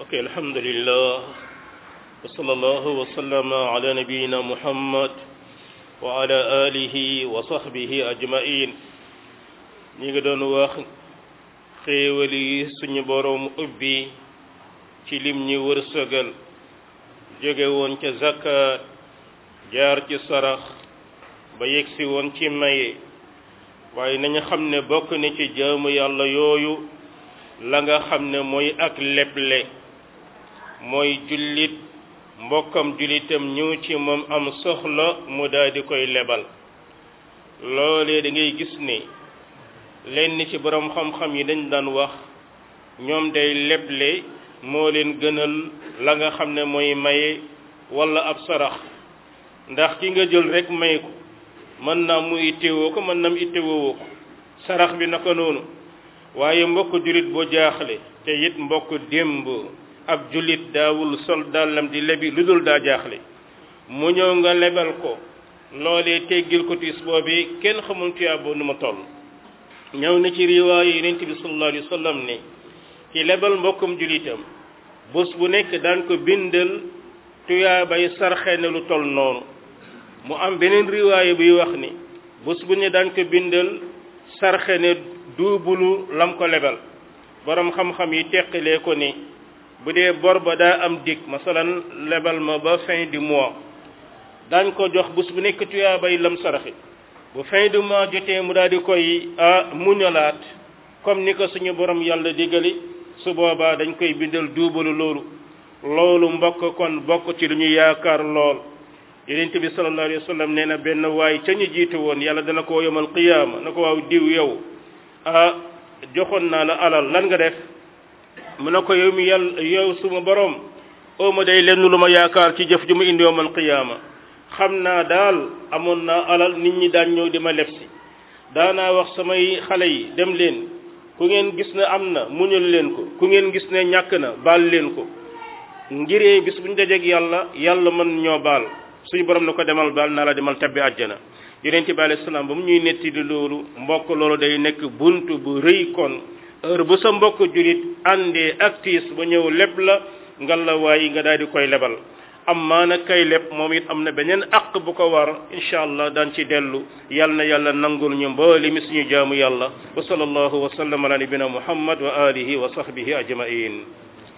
ok alhamdulillah wa sallallahu wa sallama ala nabiyina muhammad wa ala alihi wa sahbihi ajmain ñi nga doon wax xéewal yi suñu boroom ubbi ci lim ñi wërsëgal jóge woon ca zakat jaar ci sarax ba yegsi woon ci maye waaye nañu xam ne bokk na ci jaamu yàlla yooyu la nga xam ne mooy ak leble mooy jullit mbokkam jullitam ñëw ci moom am soxla mu daal di koy lebal loolee da ngay gis ne lenn ci borom xam-xam yi dañ daan wax ñoom day leble moo leen gënal la nga xam ne mooy maye wala ab sarax ndax ki nga jël rek may ko mën naa mu ittewoo ko mën na mu ittewoo ko sarax bi naka noonu waaye mbokk jullit boo jaaxle te it mbokk démb ab jullit daawul sol dàllam di lebi lu dul daa jaaxle mu ñëw nga lebal ko loolee teggil ko tiis boobi kenn xamul tuyaaba nu ma toll ñëw na ci riwaaya yonent bi sallallahu alayhi wa sallam ne ci lebal mbokkum jullitam bés bu nekk daan ko bindal tuyaabay sarxe ne lu toll noonu mu am beneen riwaaya buy wax ni bés bu ne daan ko bindal sarxe ne duubulu lam ko lebal borom xam-xam yi teqilee ko ni bu dee bor ba daa am dig masalan lebal ma ba fin du mois daañ ko jox bés bu nekk tuyaabay lam saraxi bu fin du mois jotee mu daal di koy a muñalaat comme ni ko suñu borom yàlla digali su boobaa dañ koy bindal duubalu loolu loolu mbokk kon bokk ci lu ñu yaakaar lool yonent bi sallallahu alayhi wa sallam nee na benn waay ca ñu jiitu woon yàlla dana ko yomal qiyaama na ko waaw diw yow ah joxoon naa la alal lan nga def mu ne ko yow mi yàlla yow suma borom oo ma day lenn lu ma yaakaar ci jëf ju mu indi yomal qiyaama xam naa daal amoon naa alal nit ñi daan ñëw di ma lef si daanaa wax samay xale yi dem leen ku ngeen gis ne am na muñal leen ko ku ngeen gis ne ñàkk na baal leen ko ngiree bis bu ñu dajeeg yàlla yàlla mën ñoo baal suñu borom na ko demal baal naa la demal tabbi àjjana yonent bi alayhi salaam ba mu ñuy netti di loolu mbokk loolu day nekk bunt bu rëy kon heure bu sa mbokk julit àndee ak tiis ba ñëw lépp la ngal la waayi nga daal di koy lebal amma nag kay lépp moom it am na beneen aq bu ko war incha allah daan ci dellu yal na yàlla nangul ñu mbooli mi suñu jaamu yàlla wa sallallahu wa sallam ala nabina muhammad wa alihi wa sahbihi ajmain